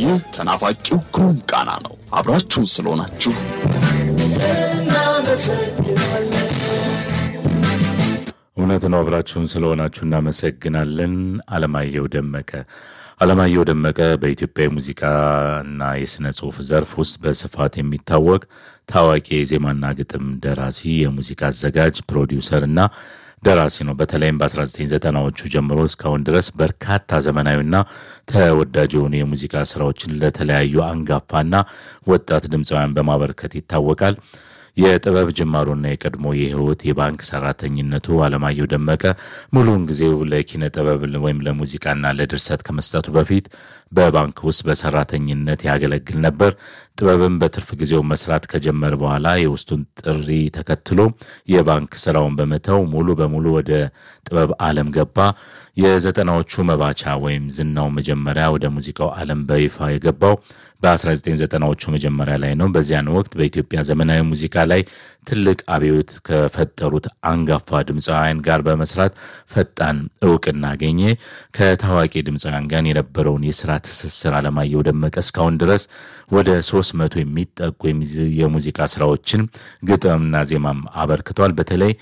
ይህ ተናፋቂው ግሩም ቃና ነው። አብራችሁን ስለሆናችሁ እውነት ነው። አብራችሁን ስለሆናችሁ እናመሰግናለን። አለማየሁ ደመቀ አለማየሁ ደመቀ በኢትዮጵያ የሙዚቃና የሥነ ጽሑፍ ዘርፍ ውስጥ በስፋት የሚታወቅ ታዋቂ የዜማና ግጥም ደራሲ፣ የሙዚቃ አዘጋጅ፣ ፕሮዲውሰር እና ደራሲ ነው። በተለይም በ1990ዎቹ ጀምሮ እስካሁን ድረስ በርካታ ዘመናዊና ተወዳጅ የሆኑ የሙዚቃ ስራዎችን ለተለያዩ አንጋፋና ወጣት ድምፃውያን በማበርከት ይታወቃል። የጥበብ ጅማሮና የቀድሞ የህይወት የባንክ ሰራተኝነቱ አለማየሁ ደመቀ ሙሉውን ጊዜው ለኪነ ጥበብ ወይም ለሙዚቃና ለድርሰት ከመስጠቱ በፊት በባንክ ውስጥ በሰራተኝነት ያገለግል ነበር። ጥበብን በትርፍ ጊዜው መስራት ከጀመረ በኋላ የውስጡን ጥሪ ተከትሎ የባንክ ስራውን በመተው ሙሉ በሙሉ ወደ ጥበብ ዓለም ገባ። የዘጠናዎቹ መባቻ ወይም ዝናው መጀመሪያ ወደ ሙዚቃው ዓለም በይፋ የገባው በ1990ዎቹ መጀመሪያ ላይ ነው። በዚያን ወቅት በኢትዮጵያ ዘመናዊ ሙዚቃ ላይ ትልቅ አብዮት ከፈጠሩት አንጋፋ ድምፃውያን ጋር በመስራት ፈጣን እውቅና አገኘ። ከታዋቂ ድምፃውያን ጋር የነበረውን የስራ ትስስር አለማየሁ ደመቀ እስካሁን ድረስ ወደ ሶስት መቶ የሚጠጉ የሙዚቃ ስራዎችን ግጥምና ዜማም አበርክቷል። በተለይ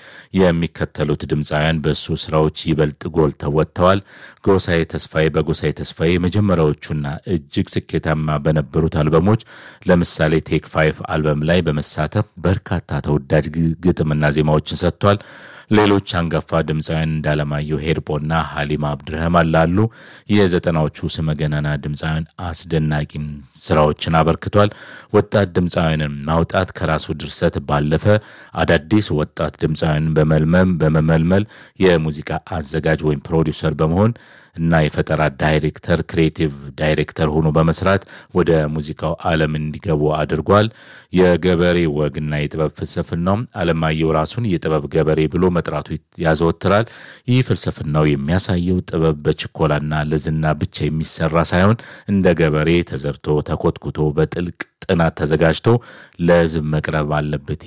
የሚከተሉት ድምፃውያን በእሱ ስራዎች ይበልጥ ጎልተው ወጥተዋል። ጎሳዬ ተስፋዬ በጎሳዬ ተስፋዬ የመጀመሪያዎቹና እጅግ ስኬታማ በነበሩት አልበሞች ለምሳሌ ቴክ ፋይፍ አልበም ላይ በመሳተፍ በርካታ ተወዳጅ ግጥምና ዜማዎችን ሰጥቷል። ሌሎች አንጋፋ ድምፃውያን እንዳለማየሁ ሄርጶና ሀሊማ አብድረህማን ላሉ የዘጠናዎቹ ስመገናና ድምፃውያን አስደናቂ ስራዎችን አበርክቷል። ወጣት ድምፃውያንን ማውጣት ከራሱ ድርሰት ባለፈ አዳዲስ ወጣት ድምፃውያንን በመልመም በመመልመል የሙዚቃ አዘጋጅ ወይም ፕሮዲውሰር በመሆን እና የፈጠራ ዳይሬክተር ክሬቲቭ ዳይሬክተር ሆኖ በመስራት ወደ ሙዚቃው ዓለም እንዲገቡ አድርጓል። የገበሬ ወግና የጥበብ ፍልስፍናውም አለማየሁ ራሱን የጥበብ ገበሬ ብሎ መጥራቱ ያዘወትራል። ይህ ፍልስፍናው የሚያሳየው ጥበብ በችኮላና ለዝና ብቻ የሚሰራ ሳይሆን እንደ ገበሬ ተዘርቶ ተኮትኩቶ በጥልቅ ጥናት ተዘጋጅቶ ለሕዝብ መቅረብ አለበት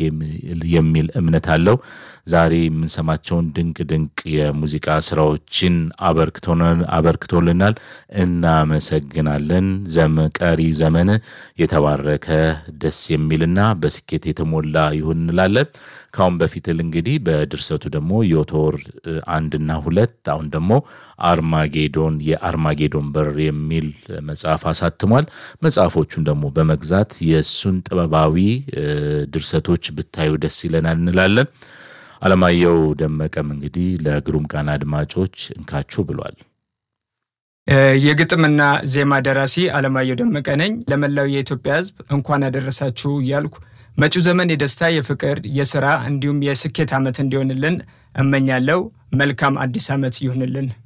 የሚል እምነት አለው። ዛሬ የምንሰማቸውን ድንቅ ድንቅ የሙዚቃ ስራዎችን አበርክቶልናል። እናመሰግናለን። ቀሪ ዘመን የተባረከ ደስ የሚልና በስኬት የተሞላ ይሁን እንላለን። ከአሁን በፊት እንግዲህ በድርሰቱ ደግሞ ዮቶር አንድና ሁለት አሁን ደግሞ አርማጌዶን የአርማጌዶን በር የሚል መጽሐፍ አሳትሟል። መጽሐፎቹን ደግሞ በመግዛት የእሱን ጥበባዊ ድርሰቶች ብታዩ ደስ ይለናል እንላለን። አለማየሁ ደመቀም እንግዲህ ለግሩም ቃና አድማጮች እንካችሁ ብሏል። የግጥምና ዜማ ደራሲ አለማየሁ ደመቀ ነኝ። ለመላው የኢትዮጵያ ሕዝብ እንኳን አደረሳችሁ እያልኩ መጪው ዘመን የደስታ፣ የፍቅር፣ የስራ እንዲሁም የስኬት ዓመት እንዲሆንልን እመኛለሁ። መልካም አዲስ ዓመት ይሁንልን።